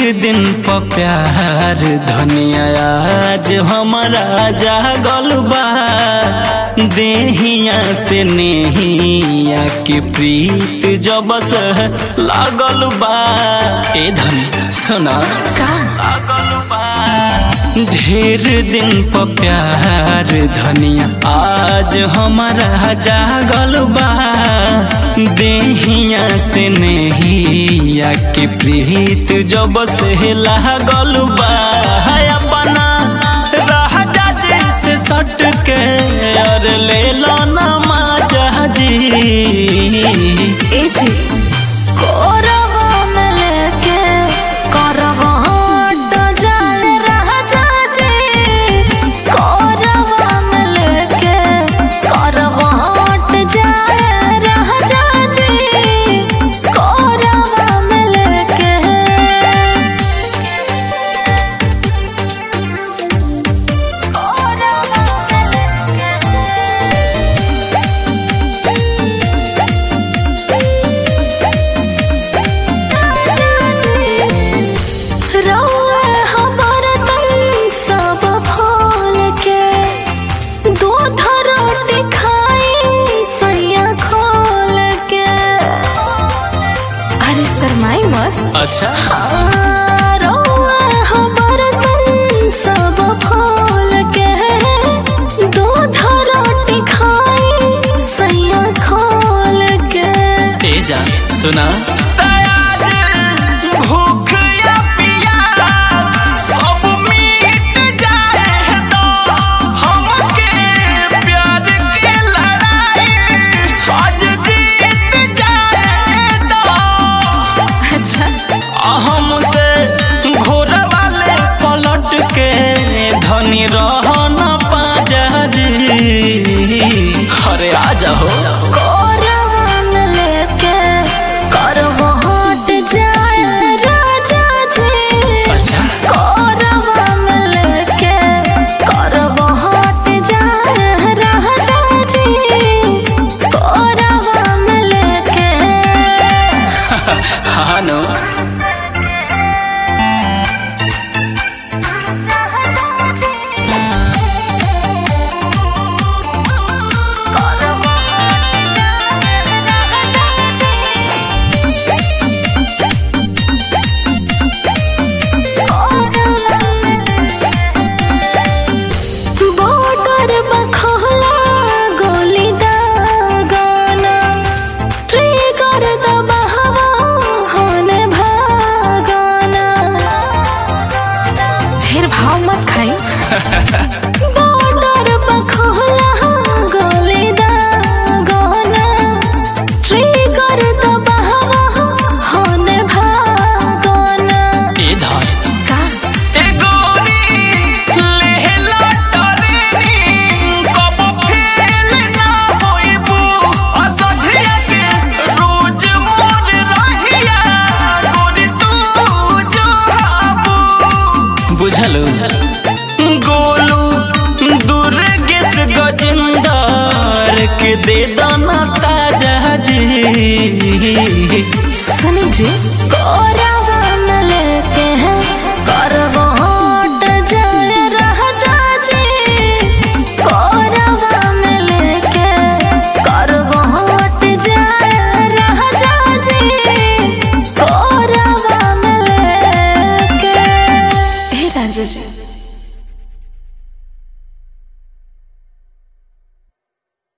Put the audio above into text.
दिन प प्यार धनिया आज हमारा जागल बा देहिया से नेहिया के प्रीत जब से लागल बा ए धनी सुना लागल बा ढेर दिन प प्यार धनिया आज हमारा जागल बा देहिया से नेहिया के प्रीत जब से लागल बा अपना राजा जी से सट के और ले लो ना माजा जी ए जी कोरवा में लेके करवा हट जाए राजा जी कोरवा में लेके करवा हट जाए राजा जी कोरवा में लेके रौआ हमर तन सब फूल के दूध रोटी खाई सैया खोल के अरे शरमाई मत अच्छा रौआ हमर तन सब फूल के दूध रोटी खाई सैया खोल के ए जा सुना भूख या प्यास सब मिट जाए तो हमके प्यार के लड़ाई आज जीत जाए तो अच्छा हमसे घोर वाले पलट के धनी रहना पाजा जी अरे आ जाओ कोरवा में लेके करवा हट जाए राजा जी अच्छा कोरवा में लेके करवा हट जाए राजा जी कोरवा में लेके हाँ नो बॉर्डर बखला गोली दागाना ट्रिगर दबावा होने भागाना ढेर भाव मत खाई बॉर्डर बखला गोली दागाना ट्रिगर दबावा होने भागाना ए धान का ए गोरी लेहला टरेनी कब फेल ना होइबू असझिया के रोज मोर रहिया गोरी तू जो हाबू बुझलो गोलू दुर्गेश गजेंदर के दे दाना ताजा जी सुनी जी कोरावा में लेके हैं करवा हट जाए राजा जी कोरावा में लेके करवा हट जाए राजा जी कोरावा में लेके हे राजा जी